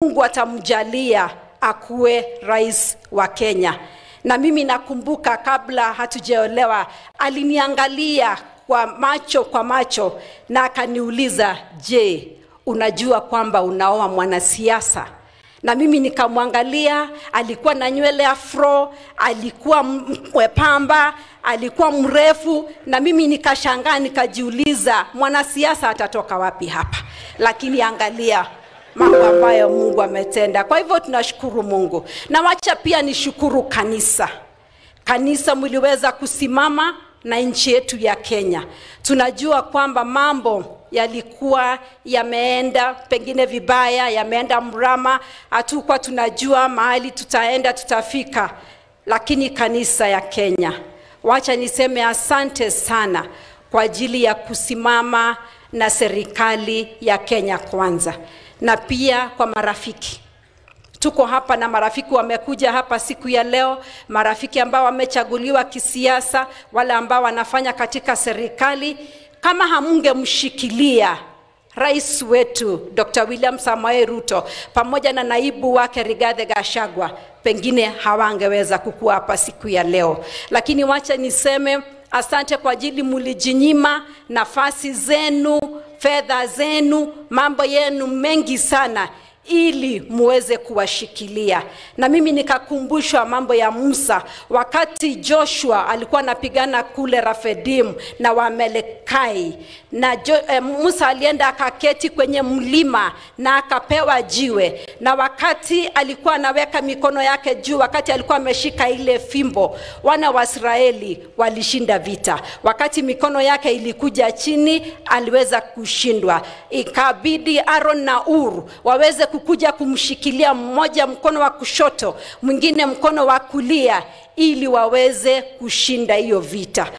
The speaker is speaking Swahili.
Mungu atamjalia akuwe rais wa Kenya. Na mimi nakumbuka kabla hatujaolewa, aliniangalia kwa macho kwa macho na akaniuliza, je, unajua kwamba unaoa mwanasiasa? Na mimi nikamwangalia, alikuwa na nywele afro, alikuwa mwepamba, alikuwa mrefu, na mimi nikashangaa, nikajiuliza mwanasiasa atatoka wapi hapa? Lakini angalia mambo ambayo Mungu ametenda. Kwa hivyo tunashukuru Mungu, na wacha pia nishukuru kanisa. Kanisa mliweza kusimama na nchi yetu ya Kenya. Tunajua kwamba mambo yalikuwa yameenda pengine vibaya, yameenda mrama, hatukuwa tunajua mahali tutaenda tutafika, lakini kanisa ya Kenya, wacha niseme asante sana kwa ajili ya kusimama na serikali ya Kenya kwanza, na pia kwa marafiki tuko hapa na marafiki wamekuja hapa siku ya leo, marafiki ambao wamechaguliwa kisiasa, wale ambao wanafanya katika serikali. Kama hamungemshikilia rais wetu Dr. William Samoei Ruto pamoja na naibu wake Rigathi Gachagua, pengine hawangeweza kukua hapa siku ya leo. Lakini wacha niseme asante kwa ajili mulijinyima nafasi zenu, fedha zenu, mambo yenu mengi sana ili muweze kuwashikilia. Na mimi nikakumbushwa mambo ya Musa wakati Joshua alikuwa anapigana kule Rafedim na Wamelekai na jo, eh, Musa alienda akaketi kwenye mlima na akapewa jiwe, na wakati alikuwa anaweka mikono yake juu, wakati alikuwa ameshika ile fimbo, wana wa Israeli walishinda vita. Wakati mikono yake ilikuja chini, aliweza kushindwa, ikabidi Aaron na Ur waweze kukuja kumshikilia mmoja mkono wa kushoto, mwingine mkono wa kulia, ili waweze kushinda hiyo vita.